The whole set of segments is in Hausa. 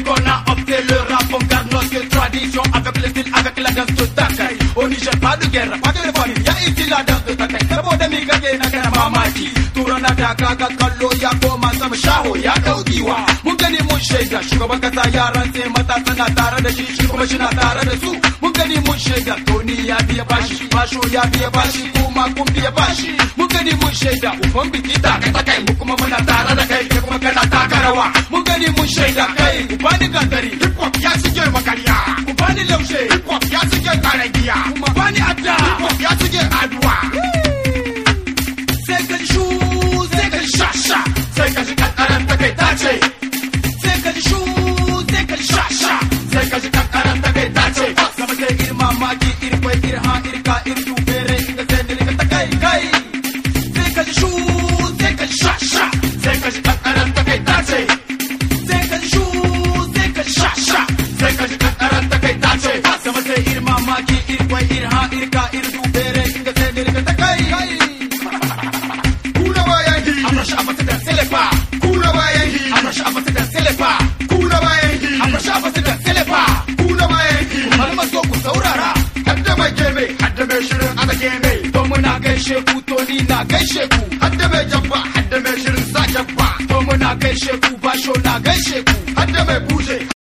qu'on a opté le rap, on garde notre tradition avec le style, avec la danse de Takai. Au Niger, pas de guerre, pas de famille, y'a ici la danse de Takai. Saboda mi kage na kana mamaki, tura na da kaga kallo ya koma sama shaho ya daukiwa. Mun gani mun shaida, shugaban kasa yaran sai matasa na tare da shi, shi kuma shi na tare da su. Mun gani mun shaida, Tony ya biya bashi, Basho ya biya bashi, kuma kun biya bashi. Mun gani mun shaida, ufan biki ta kai ta kai, mu kuma muna tare da kai, kai kuma kana taka rawa. Mun gani mun shaida kai, ku bani gantari, hip hop ya shige makarya. Ku bani laushe, hip hop ya shige karagiya. Kuma bani adda, hip hop ya shige aduwa. Sai ka ji shu, sai ka ji sha sha, sai ka ji kankaran ta kai ta ce. Sai ka ji shu, sai ka ji sha sha, sai ka ji kankaran ta kai ta ce. Sama sai ir mamaki, ir kwai, ir ha, ir ka, ir du bere, inda sai dirka ta kai kai. Sai ka ji shu, sai ka ji sha sha, sai ka ji kankaran ta kai ta ce. Sai ka ji shu, sai ka ji sha sha, sai ka ji kankaran ta kai ta ce. Sama sai ir mamaki, ir kwai, ir ha, ir ka, ir du bere, inda sai dirka ta kai kai. Kuna bayan hi, Amrashi abata da selefa, kuna bayan hi, amrashi abata da selefa, kuna bayan hi, amrashi abata da selefa. kuna bayan hi. Malama zo ku saurara, Hadda mai geme, hadda mai shirin ana geme. to muna gaishe ku, to ni na gaishe ku. Hadda mai jabba, hadda mai shirin sa jabba. To muna gaishe ku, basho na gaishe ku. Hadda mai buje,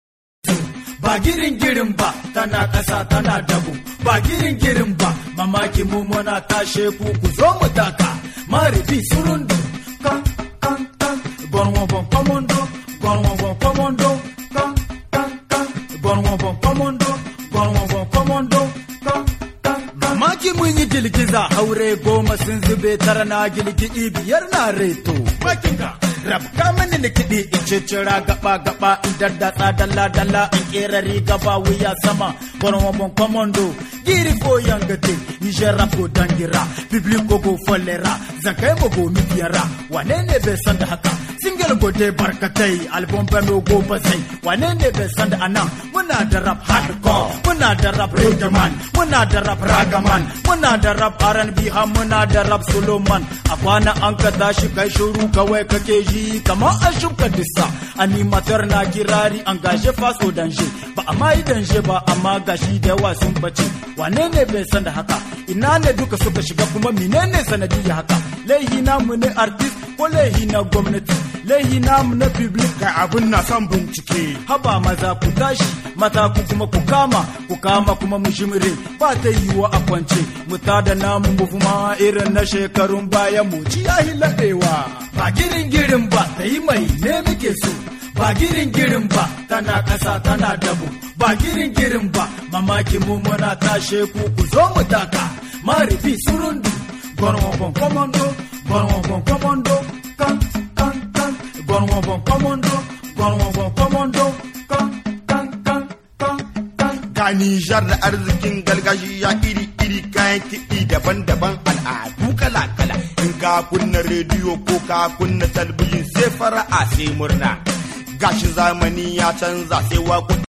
ba girin girin ba tana ƙasa tana dabu ba girin girin ba mamaki mu muna tashe ku ku zo mu taka maribi surundu kan kan kan gwarwa bon komondo gwarwa bon komondo kan kan kan gwarwa bon komondo gwarwa bon komondo kan kan kan mamaki mun yi girgiza haure goma sun zube tara na gilgidi biyar na reto bakinka rabka mini ni kiɗi in cicira gaba gaba in daddatsa dalla dalla in kera riga ba wuya sama gwarwa bon komondo giri ko yangate niger rap go dangira biblico go folera zakai mo go mitiyara wane ne bai san da haka single go dai barkatai album ba no go basai wane ne bai san da anan muna da rap hardcore muna da rap reggaeman muna da rap ragaman muna da rap R&B har muna da rap soloman a kwana an ka tashi kai shuru kawai kake ji kamar an shuka dissa animator na kirari an gashe faso danje ba a ma yi danje ba amma gashi da yawa sun bace wane ne bai san da haka ina ne duka suka shiga kuma menene sanadiyya haka laihi namu ne artist ko laihi na gwamnati laihi namu na public ga abin na son bincike. haba maza ku tashi mata ku kuma ku kama ku kama kuma mu shimire ba ta yiwa a kwance mu tada namu mu kuma irin na shekarun baya mu ci yahi laɗewa ba girin girin ba ta yi mai ne muke so ba girin girin ba tana ƙasa tana dabu ba girin girin ba mamaki mu muna tashe ku ku zo mu taka marifi surundu gwarwa bon komando gwarwa bon komando kan kan kan gwarwa bon komando gwarwa bon komando kan kan kan kan kan Ga Nijar da arzikin gargajiya iri-iri kayan kiɗi daban-daban al'adu kala-kala. In ka kunna rediyo ko ka kunna talbijin sai fara'a sai murna. Gashi zamani ya canza sai waƙoƙi